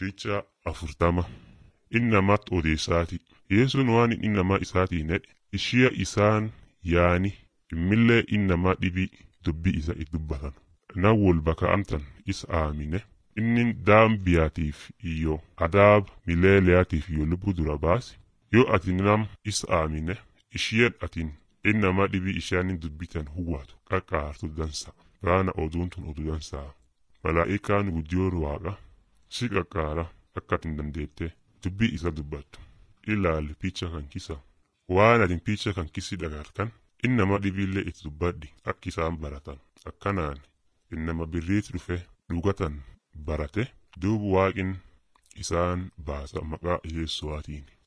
Fiicha afurtama innamatti odeessaati. Yesuun waan inni namaa isaatiin jedhe ishee isaan yaani immillee innamaa dhibii dubbii isa itti dubbatan. Nan wol baka'amtan isa aamine inni daambiyaatiif iyyoo adaaba mileeleyaatiif iyyoo lubbuu dura baase yoo ati nam isa aamine isheen atiin innamaa dhibii ishaanin dubbitan huwwatu qaqqaartu dansa. Raana oduun tun oduu dansaa. Malaa'ikaan guddiyoon waaqa si qaqqaara akka atin dandeettee dubbii isa dubbattu. Ilaali picha kan kisa waan atin picha kan kisi dhagartan innama dhibiillee itti dubbadhi akka isaan baratan akkanaan innama birriitti dhufe dhugatan barate duubu waaqin isaan baasa maqaa Yesuu'aatiin.